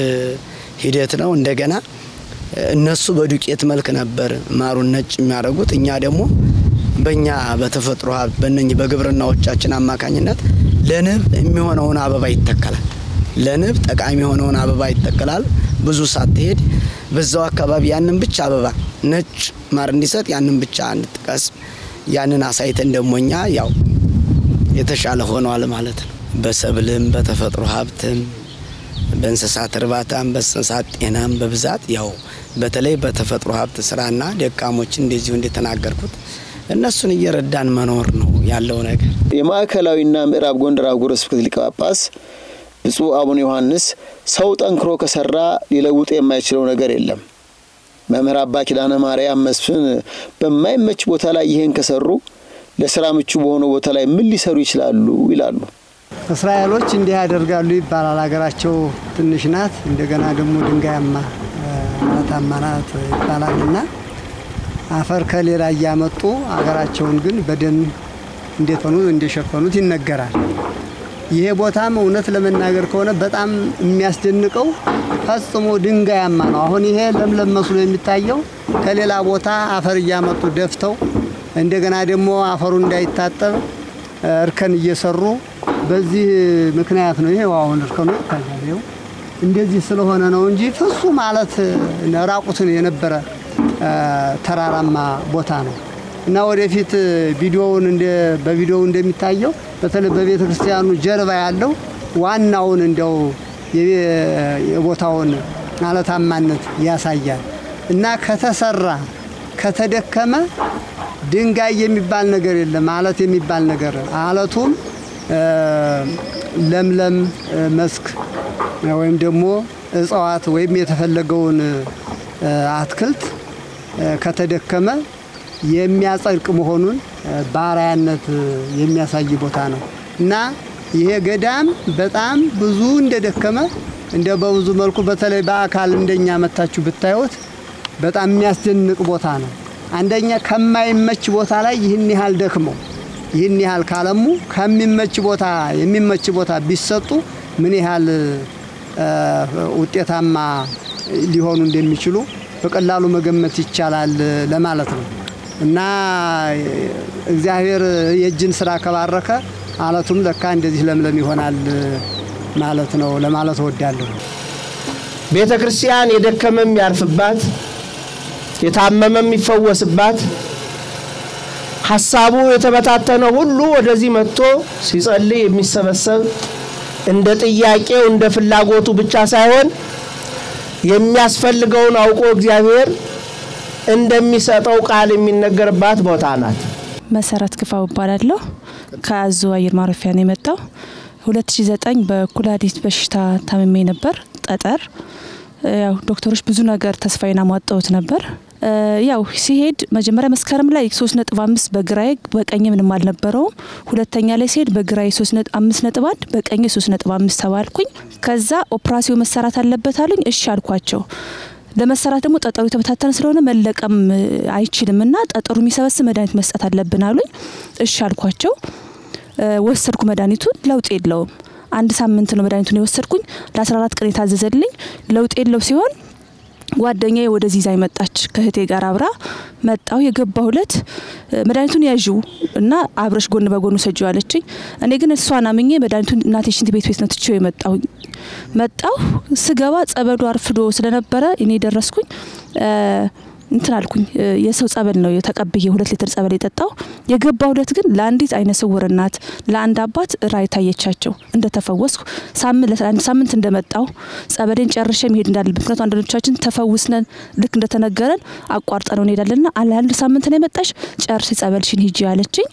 ሂደት ነው። እንደገና እነሱ በዱቄት መልክ ነበር ማሩን ነጭ የሚያደርጉት፣ እኛ ደግሞ በእኛ በተፈጥሮ ሀብት በእነኝህ በግብርናዎቻችን አማካኝነት ለንብ የሚሆነውን አበባ ይተከላል። ለንብ ጠቃሚ የሆነውን አበባ ይተከላል። ብዙ ሳትሄድ በዛው አካባቢ ያንን ብቻ አበባ ነጭ ማር እንዲሰጥ ያንን ብቻ እንጥቀስ። ያንን አሳይተን ደግሞ እኛ ያው የተሻለ ሆኗል ማለት ነው። በሰብልም በተፈጥሮ ሀብትም በእንስሳት እርባታም በእንስሳት ጤናም በብዛት ያው በተለይ በተፈጥሮ ሀብት ስራና ደካሞች እንደዚሁ እንደተናገርኩት እነሱን እየረዳን መኖር ነው ያለው ነገር። የማዕከላዊና ምዕራብ ጎንደር አህጉረ ስብከት ሊቀ ጳጳስ ብፁዕ አቡነ ዮሐንስ ሰው ጠንክሮ ከሰራ ሊለውጥ የማይችለው ነገር የለም። መምህር አባ ኪዳነ ማርያም መስፍን በማይመች ቦታ ላይ ይህን ከሰሩ ለስራ ምቹ በሆነ ቦታ ላይ ምን ሊሰሩ ይችላሉ ይላሉ። እስራኤሎች እንዲህ ያደርጋሉ ይባላል። ሀገራቸው ትንሽ ናት፣ እንደገና ደግሞ ድንጋያማ አለታማ ናት ይባላል እና አፈር ከሌላ እያመጡ ሀገራቸውን ግን በደን እንደተኑ እንደሸፈኑት ይነገራል። ይሄ ቦታም እውነት ለመናገር ከሆነ በጣም የሚያስደንቀው ፈጽሞ ድንጋያማ ነው። አሁን ይሄ ለምለም መስሎ የሚታየው ከሌላ ቦታ አፈር እያመጡ ደፍተው እንደገና ደግሞ አፈሩ እንዳይታጠብ እርከን እየሰሩ በዚህ ምክንያት ነው። ይሄው አሁን እርከኑ ይታያል። ይኸው እንደዚህ ስለሆነ ነው እንጂ ፍጹ ማለት ራቁትን የነበረ ተራራማ ቦታ ነው እና ወደፊት ቪዲዮውን እንደ በቪዲዮው እንደሚታየው በተለይ በቤተ ክርስቲያኑ ጀርባ ያለው ዋናውን እንደው የቦታውን አለታማነት ያሳያል እና ከተሰራ ከተደከመ ድንጋይ የሚባል ነገር የለም። አለት የሚባል ነገር አለቱም ለምለም መስክ ወይም ደግሞ እጽዋት ወይም የተፈለገውን አትክልት ከተደከመ የሚያጸድቅ መሆኑን ባሪያነት የሚያሳይ ቦታ ነው እና ይሄ ገዳም በጣም ብዙ እንደደከመ እንደ በብዙ መልኩ በተለይ በአካል እንደኛ መታችሁ ብታዩት በጣም የሚያስደንቅ ቦታ ነው። አንደኛ ከማይመች ቦታ ላይ ይህን ያህል ደክመው ይህን ያህል ካለሙ ከሚመች ቦታ የሚመች ቦታ ቢሰጡ ምን ያህል ውጤታማ ሊሆኑ እንደሚችሉ በቀላሉ መገመት ይቻላል ለማለት ነው እና እግዚአብሔር የእጅን ስራ ከባረከ አለቱም ለካ እንደዚህ ለምለም ይሆናል ማለት ነው ለማለት እወዳለሁ። ቤተ ክርስቲያን የደከመ የሚያርፍባት፣ የታመመ የሚፈወስባት፣ ሀሳቡ የተበታተነ ሁሉ ወደዚህ መጥቶ ሲጸልይ የሚሰበሰብ እንደ ጥያቄው እንደ ፍላጎቱ ብቻ ሳይሆን የሚያስፈልገውን አውቆ እግዚአብሔር እንደሚሰጠው ቃል የሚነገርባት ቦታ ናት። መሰረት ክፋው እባላለሁ። ከአዞ አየር ማረፊያ ነው የመጣው። 2009 በኩላሊት በሽታ ታምሜ ነበር። ጠጠር ያው ዶክተሮች ብዙ ነገር ተስፋዬን አሟጠውት ነበር። ያው ሲሄድ መጀመሪያ መስከረም ላይ ሶስት ነጥብ አምስት በግራዬ በቀኝ ምንም አልነበረውም። ሁለተኛ ላይ ሲሄድ በግራዬ ሶስት ነጥብ አምስት ነጥብ አንድ በቀኝ ሶስት ነጥብ አምስት ተባልኩኝ። ከዛ ኦፕራሲዮ መሰራት አለበት አሉኝ። እሺ አልኳቸው። ለመሰራት ደግሞ ጠጠሩ የተበታተነ ስለሆነ መለቀም አይችልም እና ጠጠሩ የሚሰበስብ መድኃኒት መስጠት አለብን አሉኝ። እሺ አልኳቸው። ወሰድኩ መድኃኒቱን፣ ለውጥ የለውም። አንድ ሳምንት ነው መድኃኒቱን የወሰድኩኝ። ለ14 ቀን የታዘዘልኝ ለውጥ የለው ሲሆን ጓደኛዬ ወደዚህ ይዛኝ መጣች። ከእህቴ ጋር አብራ መጣው የገባው እለት መድኃኒቱን ያዥው እና አብረሽ ጎን በጎኑ ሰጂው አለችኝ። እኔ ግን እሷን አምኜ መድኃኒቱን እናቴ ሽንት ቤት ቤት ነው ትቼው የመጣው መጣሁ። ስገባ ጸበሉ አርፍዶ ስለነበረ እኔ ደረስኩኝ። እንትን አልኩኝ። የሰው ጸበል ነው ተቀብዬ ሁለት ሊትር ጸበል የጠጣው። የገባው እለት ግን ለአንዲት አይነ ስውር እናት ለአንድ አባት ራእይ ታየቻቸው። እንደተፈወስኩ ለአንድ ሳምንት እንደመጣው ጸበሌን ጨርሼ መሄድ እንዳለብን ምክንያቱ አንዳንዶቻችን ተፈውስነን ልክ እንደተነገረን አቋርጠ ነው እንሄዳለንና ለአንድ ሳምንት ነው የመጣሽ ጨርሽ ጸበልሽን ሂጂ አለችኝ።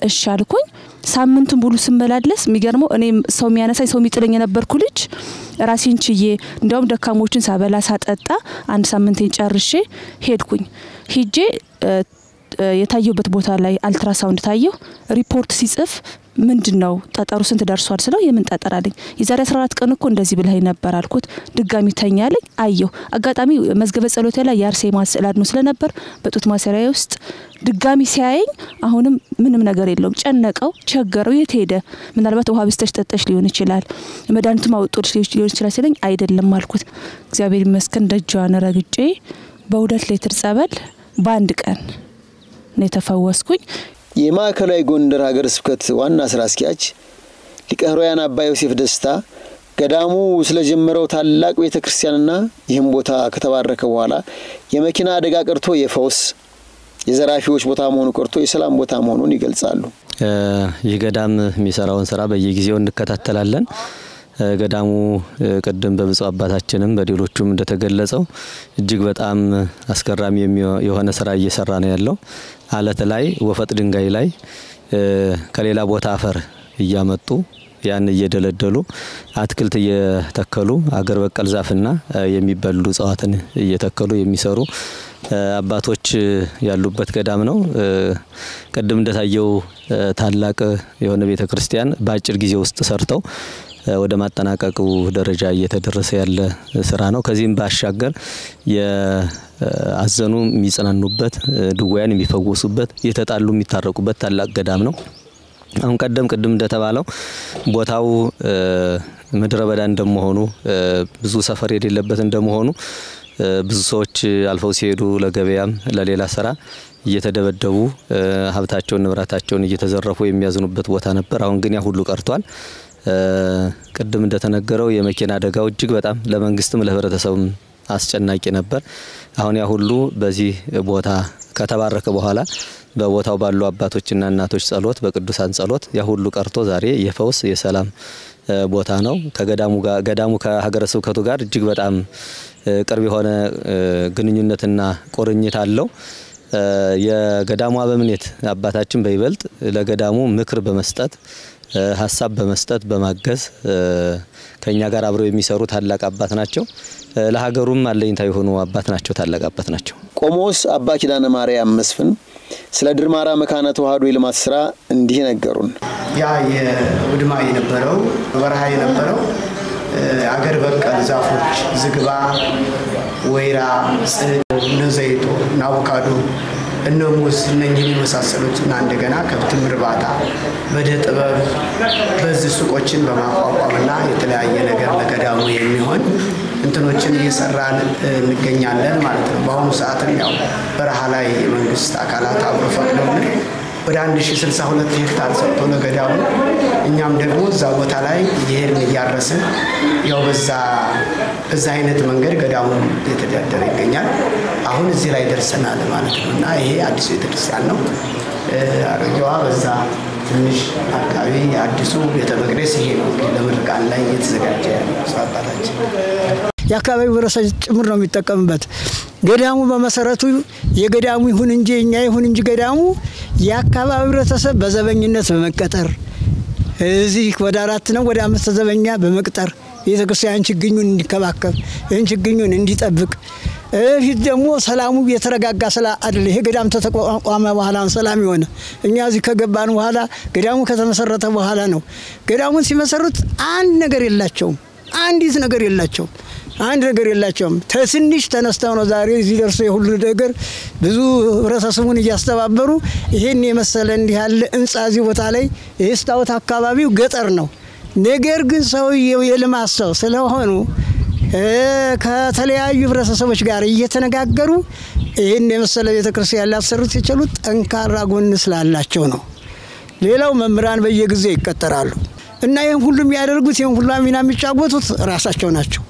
እሺ አልኩኝ። ሳምንቱን ሙሉ ስመላለስ የሚገርመው እኔ ሰው የሚያነሳኝ ሰው የሚጥለኝ የነበርኩ ልጅ ራሴን ችዬ እንዲያውም ደካሞችን ሳበላ ሳጠጣ አንድ ሳምንቴን ጨርሼ ሄድኩኝ። ሂጄ የታየሁበት ቦታ ላይ አልትራሳውንድ ታየሁ። ሪፖርት ሲጽፍ ምንድን ነው ጠጠሩ ስንት ደርሷል ስለው የምን ጠጠር አለኝ። የዛሬ 14 ቀን እኮ እንደዚህ ብለኸኝ ነበር አልኩት። ድጋሚ ተኛለኝ። አየሁ አጋጣሚ መዝገበ ጸሎቴ ላይ የአርሴማ ስዕል አድኖ ስለነበር በጡት ማሰሪያ ውስጥ ድጋሚ ሲያየኝ አሁንም ምንም ነገር የለውም። ጨነቀው፣ ቸገረው። የት ሄደ? ምናልባት ውሃ ብስተሽ ጠጠሽ ሊሆን ይችላል፣ መድኃኒቱም አውጦልሽ ሊሆን ይችላል ሲለኝ አይደለም አልኩት። እግዚአብሔር ይመስገን ደጇን ረግጬ በሁለት ሌትር ጸበል በአንድ ቀን ነው የተፈወስኩኝ። የማዕከላዊ ጎንደር ሀገረ ስብከት ዋና ስራ አስኪያጅ ሊቀ ኅሩያን አባ ዮሴፍ ደስታ ገዳሙ ስለጀመረው ታላቅ ቤተ ክርስቲያንና ይህም ቦታ ከተባረከ በኋላ የመኪና አደጋ ቀርቶ የፈውስ የዘራፊዎች ቦታ መሆኑ ቀርቶ የሰላም ቦታ መሆኑን ይገልጻሉ። ይህ ገዳም የሚሰራውን ስራ በየጊዜው እንከታተላለን። ገዳሙ ቅድም በብፁዕ አባታችንም በሌሎቹም እንደተገለጸው እጅግ በጣም አስገራሚ የሆነ ስራ እየሰራ ነው ያለው። አለት ላይ ወፈጥ ድንጋይ ላይ ከሌላ ቦታ አፈር እያመጡ ያን እየደለደሉ አትክልት እየተከሉ አገር በቀል ዛፍና የሚበሉ እጽዋትን እየተከሉ የሚሰሩ አባቶች ያሉበት ገዳም ነው። ቅድም እንደታየው ታላቅ የሆነ ቤተ ክርስቲያን በአጭር ጊዜ ውስጥ ሰርተው ወደ ማጠናቀቁ ደረጃ እየተደረሰ ያለ ስራ ነው። ከዚህም ባሻገር የአዘኑ የሚጽናኑበት፣ ድውያን የሚፈወሱበት፣ የተጣሉ የሚታረቁበት ታላቅ ገዳም ነው። አሁን ቀደም ቅድም እንደተባለው ቦታው ምድረ በዳ እንደመሆኑ ብዙ ሰፈር የሌለበት እንደመሆኑ ብዙ ሰዎች አልፈው ሲሄዱ ለገበያም ለሌላ ስራ እየተደበደቡ ሀብታቸውን ንብረታቸውን እየተዘረፉ የሚያዝኑበት ቦታ ነበር። አሁን ግን ያ ሁሉ ቀርቷል። ቅድም እንደተነገረው የመኪና አደጋው እጅግ በጣም ለመንግስትም ለህብረተሰቡም አስጨናቂ ነበር። አሁን ያ ሁሉ በዚህ ቦታ ከተባረከ በኋላ በቦታው ባሉ አባቶችና እናቶች ጸሎት፣ በቅዱሳን ጸሎት ያ ሁሉ ቀርቶ ዛሬ የፈውስ የሰላም ቦታ ነው። ከገዳሙ ጋር ገዳሙ ከሀገረ ስብከቱ ጋር እጅግ በጣም ቅርብ የሆነ ግንኙነትና ቁርኝት አለው። የገዳሙ አበምኔት አባታችን በይበልጥ ለገዳሙ ምክር በመስጠት ሀሳብ በመስጠት በማገዝ ከኛ ጋር አብረው የሚሰሩ ታላቅ አባት ናቸው። ለሀገሩም አለኝታ የሆኑ አባት ናቸው። ታላቅ አባት ናቸው። ቆሞስ አባ ኪዳነ ማርያም መስፍን ስለ ድርማራ መካነ ተዋህዶ የልማት ስራ እንዲህ ነገሩን። ያ የውድማ የነበረው በረሃ የነበረው አገር በቀል ዛፎች ዝግባ፣ ወይራ፣ ጽድ፣ እነ ዘይቶ እና አቮካዶ እነ ሙዝ እነኝህን የመሳሰሉት እና እንደገና ከብትም እርባታ በእደ ጥበብ በዚህ ሱቆችን በማቋቋምና የተለያየ ነገር ለገዳሙ የሚሆን እንትኖችን እየሰራን እንገኛለን ማለት ነው። በአሁኑ ሰዓትም ያው በረሃ ላይ የመንግስት አካላት አብሮ ፈቅደውልን ወደ 1062 ሄክታር ሰጥቶ ለገዳሙ እኛም ደግሞ እዛ ቦታ ላይ እየሄድን እያረስን ያው በዛ በዛ አይነት መንገድ ገዳሙ እየተዳደረ ይገኛል። አሁን እዚህ ላይ ደርሰናል ማለት ነው እና ይሄ አዲሱ ቤተክርስቲያን ነው። አሮጌዋ በዛ ትንሽ አካባቢ አዲሱ ቤተ መቅደስ ይሄ ነው ለምርቃን ላይ እየተዘጋጀ ያለው አባታችን የአካባቢው ህብረተሰብ ጭምር ነው የሚጠቀምበት። ገዳሙ በመሰረቱ የገዳሙ ይሁን እንጂ እኛ ይሁን እንጂ ገዳሙ የአካባቢው ህብረተሰብ በዘበኝነት በመቀጠር እዚህ ወደ አራት ነው ወደ አምስት ዘበኛ በመቅጠር ቤተ ክርስቲያን ችግኙን እንዲከባከብ ይህን ችግኙን እንዲጠብቅ ፊት ደግሞ ሰላሙ የተረጋጋ ስላ አይደለ። ይሄ ገዳም ተተቋቋመ በኋላ ሰላም የሆነ እኛ እዚህ ከገባን በኋላ ገዳሙ ከተመሰረተ በኋላ ነው። ገዳሙን ሲመሰርት አንድ ነገር የላቸውም፣ አንዲት ነገር የላቸውም፣ አንድ ነገር የላቸውም። ከትንሽ ተነስተው ነው ዛሬ እዚህ ደርሶ የሁሉ ነገር ብዙ ህብረተሰቡን እያስተባበሩ ይሄን የመሰለ እንዲህ ያለ ህንጻ እዚህ ቦታ ላይ ይህ ስታወት አካባቢው ገጠር ነው። ነገር ግን ሰውየው የልማት ሰው ስለሆኑ ከተለያዩ ህብረተሰቦች ጋር እየተነጋገሩ ይህን የመሰለ ቤተ ክርስቲያን ሊያሰሩት የቻሉት ጠንካራ ጎን ስላላቸው ነው። ሌላው መምህራን በየጊዜው ይቀጠራሉ እና ይህን ሁሉ የሚያደርጉት ይህን ሁሉ ሚና የሚጫወቱት ራሳቸው ናቸው።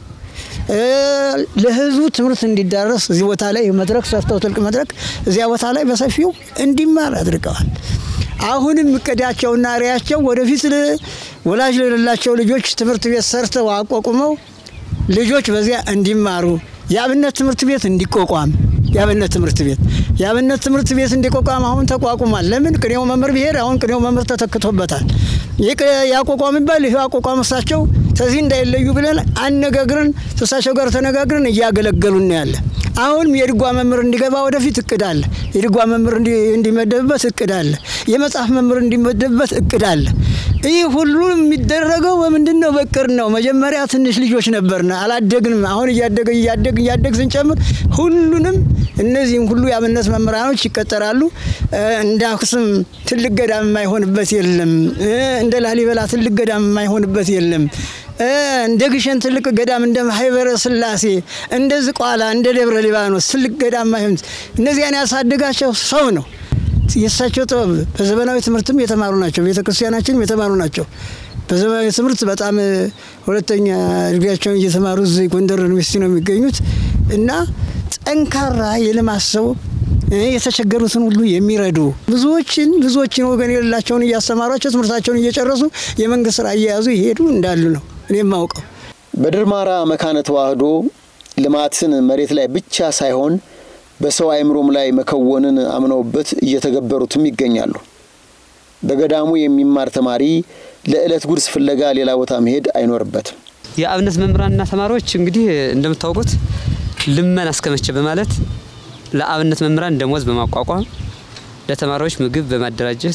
ለህዝቡ ትምህርት እንዲዳረስ እዚህ ቦታ ላይ መድረክ ሰርተው ትልቅ መድረክ እዚያ ቦታ ላይ በሰፊው እንዲማር አድርገዋል። አሁንም እቅዳቸውና ሪያቸው ወደፊት ወላጅ ለሌላቸው ልጆች ትምህርት ቤት ሰርተው አቋቁመው ልጆች በዚያ እንዲማሩ የአብነት ትምህርት ቤት እንዲቋቋም የአብነት ትምህርት ቤት የአብነት ትምህርት ቤት እንዲቋቋም አሁን ተቋቁሟል። ለምን ቅኔው መምህር ብሄድ አሁን ቅኔው መምህር ተተክቶበታል። ይህ ያቋቋም ይባል ይህ አቋቋም እሳቸው ከዚህ እንዳይለዩ ብለን አነጋግረን እሳቸው ጋር ተነጋግረን እያገለገሉን ነው ያለ። አሁን የድጓ መምህር እንዲገባ ወደፊት እቅድ አለ። የድጓ መምህር እንዲመደብበት እቅድ አለ። የመጽሐፍ መምህር እንዲመደብበት እቅድ አለ። ይህ ሁሉ የሚደረገው በምንድን ነው? በቅር ነው። መጀመሪያ ትንሽ ልጆች ነበርና አላደግንም። አሁን እያደገ እያደግ እያደግ ስንጨምር ሁሉንም እነዚህም ሁሉ የአብነት መምህራኖች ይቀጠራሉ። እንደ አክሱም ትልቅ ገዳም የማይሆንበት የለም። እንደ ላሊበላ ትልቅ ገዳም የማይሆንበት የለም። እንደ ግሸን ትልቅ ገዳም እንደ ማህበረ ስላሴ እንደ ዝቋላ እንደ ደብረ ሊባኖስ ትልቅ ገዳም ማይሆን እነዚያን ያሳደጋቸው ሰው ነው። የእሳቸው ጥበብ በዘመናዊ ትምህርትም የተማሩ ናቸው። ቤተ ክርስቲያናችንም የተማሩ ናቸው። በዘመናዊ ትምህርት በጣም ሁለተኛ እድሜያቸውን እየተማሩ እዚህ ጎንደር ዩኒቨርሲቲ ነው የሚገኙት እና ጠንካራ የልማት ሰው የተቸገሩትን ሁሉ የሚረዱ ብዙዎችን ብዙዎችን ወገን የሌላቸውን እያስተማሯቸው ትምህርታቸውን እየጨረሱ የመንግስት ስራ እየያዙ ይሄዱ እንዳሉ ነው እኔ የማውቀው። በድርማራ መካነ ተዋህዶ ልማትን መሬት ላይ ብቻ ሳይሆን በሰው አእምሮም ላይ መከወንን አምነውበት እየተገበሩትም ይገኛሉ። በገዳሙ የሚማር ተማሪ ለዕለት ጉርስ ፍለጋ ሌላ ቦታ መሄድ አይኖርበትም። የአብነት መምህራንና ተማሪዎች እንግዲህ እንደምታውቁት ልመና እስከመቼ በማለት ለአብነት መምህራን ደሞዝ በማቋቋም ለተማሪዎች ምግብ በማደራጀት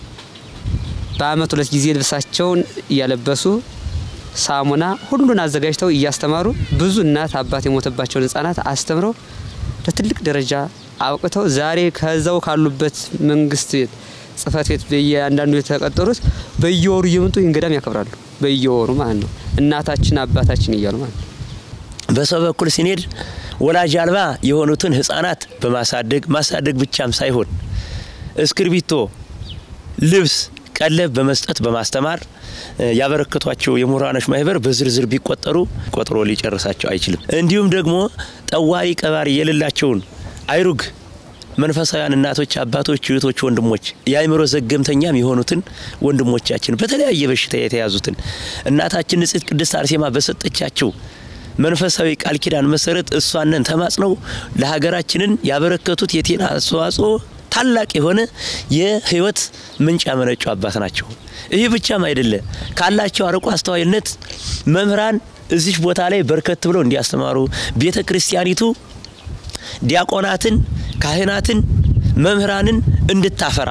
በአመት ሁለት ጊዜ ልብሳቸውን እያለበሱ ሳሙና ሁሉን አዘጋጅተው እያስተማሩ ብዙ እናት አባት የሞተባቸውን ህጻናት አስተምረው ለትልቅ ደረጃ አብቅተው ዛሬ ከዛው ካሉበት መንግስት ጽህፈት ቤት በየአንዳንዱ የተቀጠሩት በየወሩ እየመጡ ይህን ገዳም ያከብራሉ። በየወሩ ማለት ነው። እናታችን አባታችን እያሉ ማለት ነው። በሰው በኩል ሲኔድ ወላጅ አልባ የሆኑትን ህጻናት በማሳደግ ማሳደግ ብቻም ሳይሆን እስክርቢቶ፣ ልብስ፣ ቀለብ በመስጠት በማስተማር ያበረከቷቸው የምሁራኖች ማህበር በዝርዝር ቢቆጠሩ ቆጥሮ ሊጨርሳቸው አይችልም። እንዲሁም ደግሞ ጠዋሪ ቀባሪ የሌላቸውን አይሩግ መንፈሳውያን እናቶች፣ አባቶች፣ እህቶች፣ ወንድሞች የአእምሮ ዘገምተኛም የሆኑትን ወንድሞቻችን በተለያየ በሽታ የተያዙትን እናታችን ንጽሕት ቅድስት አርሴማ በሰጠቻቸው መንፈሳዊ ቃል ኪዳን መሰረት እሷንን ተማጽነው ለሀገራችንን ያበረከቱት የጤና አስተዋጽኦ ታላቅ የሆነ የህይወት ምንጭ ያመነጩ አባት ናቸው። ይህ ብቻም አይደለ ካላቸው አርቆ አስተዋይነት መምህራን እዚህ ቦታ ላይ በርከት ብለው እንዲያስተማሩ ቤተ ክርስቲያኒቱ ዲያቆናትን፣ ካህናትን፣ መምህራንን እንድታፈራ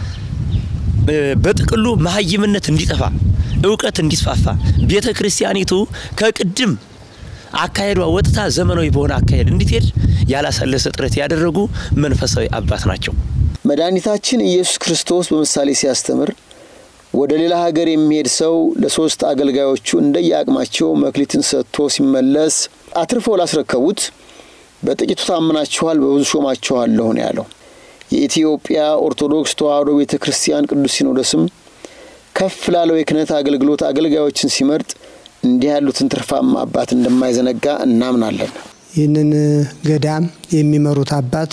በጥቅሉ መሀይምነት እንዲጠፋ እውቀት እንዲስፋፋ ቤተ ክርስቲያኒቱ ከቅድም አካሄዷ ወጥታ ዘመናዊ በሆነ አካሄድ እንድትሄድ ያላሰለሰ ጥረት ያደረጉ መንፈሳዊ አባት ናቸው። መድኃኒታችን ኢየሱስ ክርስቶስ በምሳሌ ሲያስተምር ወደ ሌላ ሀገር የሚሄድ ሰው ለሶስት አገልጋዮቹ እንደየአቅማቸው መክሊትን ሰጥቶ ሲመለስ አትርፈው ላስረከቡት በጥቂቱ ታምናችኋል፣ በብዙ ሾማችኋለሁ ነው ያለው። የኢትዮጵያ ኦርቶዶክስ ተዋሕዶ ቤተ ክርስቲያን ቅዱስ ሲኖዶስም ከፍ ላለው የክህነት አገልግሎት አገልጋዮችን ሲመርጥ እንዲህ ያሉትን ትርፋማ አባት እንደማይዘነጋ እናምናለን። ይህንን ገዳም የሚመሩት አባት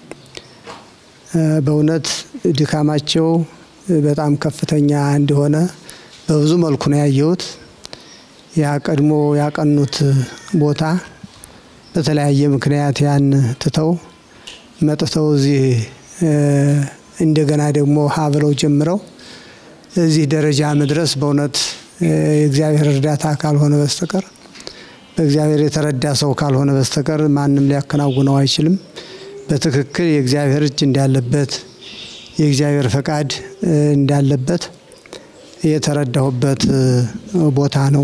በእውነት ድካማቸው በጣም ከፍተኛ እንደሆነ በብዙ መልኩ ነው ያየሁት። ያ ቀድሞ ያቀኑት ቦታ በተለያየ ምክንያት ያን ትተው መጥተው እዚህ እንደገና ደግሞ ሀ ብለው ጀምረው እዚህ ደረጃ መድረስ በእውነት የእግዚአብሔር እርዳታ ካልሆነ በስተቀር በእግዚአብሔር የተረዳ ሰው ካልሆነ በስተቀር ማንም ሊያከናውነው አይችልም። በትክክል የእግዚአብሔር እጅ እንዳለበት የእግዚአብሔር ፈቃድ እንዳለበት የተረዳሁበት ቦታ ነው።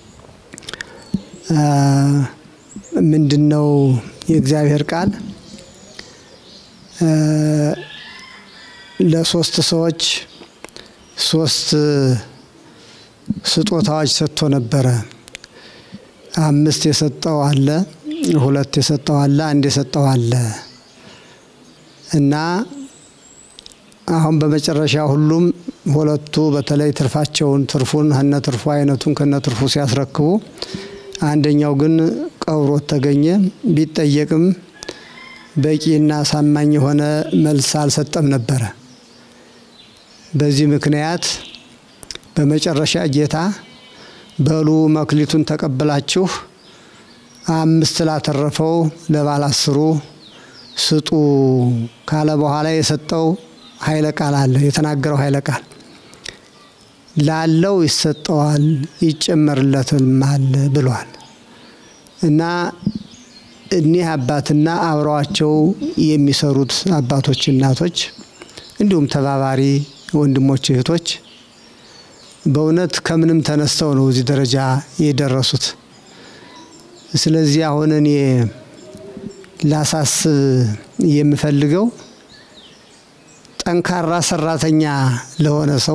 ምንድን ነው የእግዚአብሔር ቃል ለሶስት ሰዎች ሶስት ስጦታዎች ሰጥቶ ነበረ። አምስት የሰጠው አለ፣ ሁለት የሰጠው አለ፣ አንድ የሰጠው አለ እና አሁን በመጨረሻ ሁሉም ሁለቱ በተለይ ትርፋቸውን ትርፉን ከነ ትርፉ አይነቱን ከነ ትርፉ ሲያስረክቡ፣ አንደኛው ግን ቀብሮት ተገኘ። ቢጠየቅም በቂና አሳማኝ የሆነ መልስ አልሰጠም ነበረ። በዚህ ምክንያት በመጨረሻ ጌታ በሉ መክሊቱን ተቀብላችሁ አምስት ላተረፈው ለባለ አስሩ ስጡ ካለ በኋላ የሰጠው ኃይለ ቃል አለ። የተናገረው ኃይለ ቃል ላለው ይሰጠዋል ይጨመርለትማል ብሏል እና እኒህ አባትና አብረዋቸው የሚሰሩት አባቶች፣ እናቶች እንዲሁም ተባባሪ ወንድሞች፣ እህቶች በእውነት ከምንም ተነስተው ነው እዚህ ደረጃ የደረሱት። ስለዚህ አሁን እኔ ላሳስብ የምፈልገው ጠንካራ ሰራተኛ ለሆነ ሰው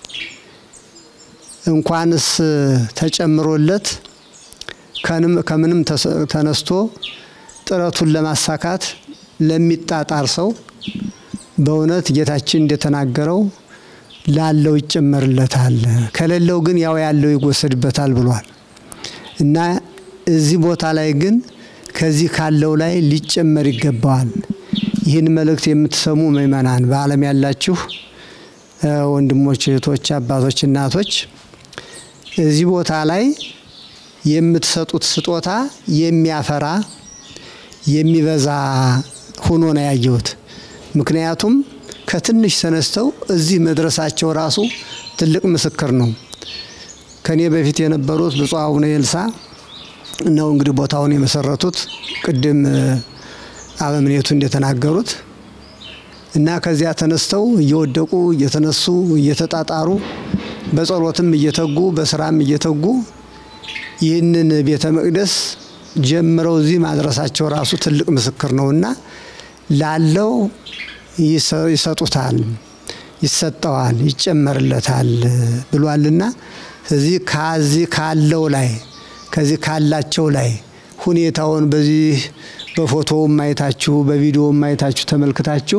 እንኳንስ ተጨምሮለት ከምንም ተነስቶ ጥረቱን ለማሳካት ለሚጣጣር ሰው በእውነት ጌታችን እንደተናገረው ላለው ይጨመርለታል፣ ከሌለው ግን ያው ያለው ይወሰድበታል ብሏል እና እዚህ ቦታ ላይ ግን ከዚህ ካለው ላይ ሊጨመር ይገባዋል። ይህን መልእክት የምትሰሙ ምእመናን፣ በዓለም ያላችሁ ወንድሞች፣ እህቶች፣ አባቶች፣ እናቶች እዚህ ቦታ ላይ የምትሰጡት ስጦታ የሚያፈራ የሚበዛ ሆኖ ነው ያየሁት። ምክንያቱም ከትንሽ ተነስተው እዚህ መድረሳቸው ራሱ ትልቅ ምስክር ነው። ከኔ በፊት የነበሩት ብፁዕ አቡነ ኤልሳ ነው እንግዲህ ቦታውን የመሰረቱት ቅድም አበምኔቱ እንደተናገሩት እና ከዚያ ተነስተው እየወደቁ እየተነሱ እየተጣጣሩ በጸሎትም እየተጉ በስራም እየተጉ ይህንን ቤተ መቅደስ ጀምረው እዚህ ማድረሳቸው ራሱ ትልቅ ምስክር ነውና ላለው ይሰጡታል፣ ይሰጠዋል፣ ይጨመርለታል ብሏልና እዚህ ከዚህ ካለው ላይ ከዚህ ካላቸው ላይ ሁኔታውን በዚህ በፎቶውም ማየታችሁ በቪዲዮም ማየታችሁ ተመልክታችሁ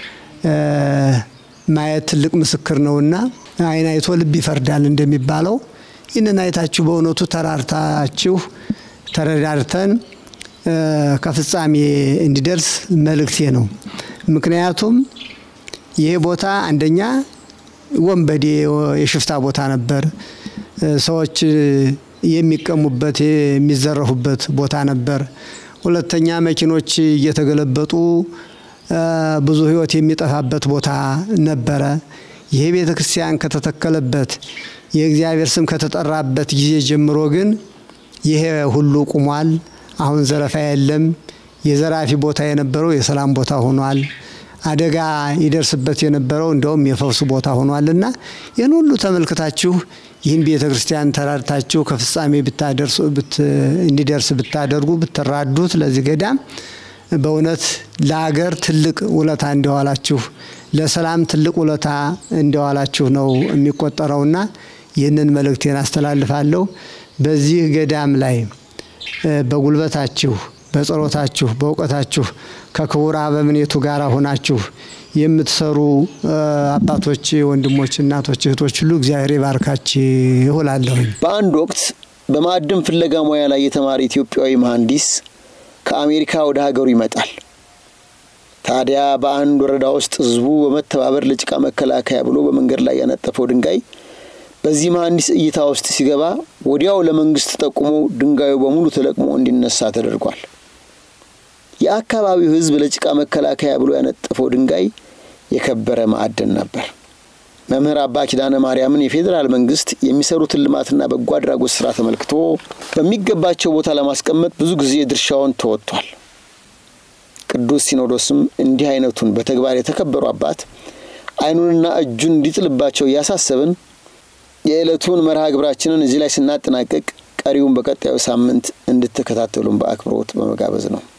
ማየት ትልቅ ምስክር ነውና ዓይን አይቶ ልብ ይፈርዳል እንደሚባለው ይህንን አይታችሁ በእውነቱ ተራርታችሁ ተረዳርተን ከፍጻሜ እንዲደርስ መልእክቴ ነው። ምክንያቱም ይሄ ቦታ አንደኛ ወንበዴ የሽፍታ ቦታ ነበር። ሰዎች የሚቀሙበት የሚዘረፉበት ቦታ ነበር። ሁለተኛ መኪኖች እየተገለበጡ ብዙ ሕይወት የሚጠፋበት ቦታ ነበረ። ይሄ ቤተ ክርስቲያን ከተተከለበት የእግዚአብሔር ስም ከተጠራበት ጊዜ ጀምሮ ግን ይሄ ሁሉ ቁሟል። አሁን ዘረፋ የለም። የዘራፊ ቦታ የነበረው የሰላም ቦታ ሆኗል። አደጋ ይደርስበት የነበረው እንደውም የፈውሱ ቦታ ሆኗልና ይህን ሁሉ ተመልክታችሁ ይህን ቤተ ክርስቲያን ተራድታችሁ ከፍጻሜ እንዲደርስ ብታደርጉ ብትራዱት ለዚህ ገዳም በእውነት ለሀገር ትልቅ ውለታ እንደዋላችሁ ለሰላም ትልቅ ውለታ እንደዋላችሁ ነው የሚቆጠረውና ይህንን መልእክቴን አስተላልፋለሁ። በዚህ ገዳም ላይ በጉልበታችሁ፣ በጸሎታችሁ፣ በእውቀታችሁ ከክቡር አበምኔቱ ጋር ሆናችሁ የምትሰሩ አባቶች፣ ወንድሞች፣ እናቶች፣ እህቶች ሁሉ እግዚአብሔር ይባርካችሁ እላለሁኝ። በአንድ ወቅት በማዕድን ፍለጋ ሙያ ላይ የተማረ ኢትዮጵያዊ መሐንዲስ ከአሜሪካ ወደ ሀገሩ ይመጣል። ታዲያ በአንድ ወረዳ ውስጥ ህዝቡ በመተባበር ለጭቃ መከላከያ ብሎ በመንገድ ላይ ያነጠፈው ድንጋይ በዚህ መሐንዲስ እይታ ውስጥ ሲገባ ወዲያው ለመንግስት ጠቁሞ ድንጋዩ በሙሉ ተለቅሞ እንዲነሳ ተደርጓል። የአካባቢው ህዝብ ለጭቃ መከላከያ ብሎ ያነጠፈው ድንጋይ የከበረ ማዕድን ነበር። መምህር አባ ኪዳነ ማርያምን የፌዴራል መንግስት የሚሰሩትን ልማትና በጎ አድራጎት ስራ ተመልክቶ በሚገባቸው ቦታ ለማስቀመጥ ብዙ ጊዜ ድርሻውን ተወጥቷል። ቅዱስ ሲኖዶስም እንዲህ አይነቱን በተግባር የተከበሩ አባት አይኑንና እጁን እንዲጥልባቸው እያሳሰብን የዕለቱን መርሃ ግብራችንን እዚህ ላይ ስናጠናቀቅ ቀሪውን በቀጣዩ ሳምንት እንድትከታተሉን በአክብሮት በመጋበዝ ነው።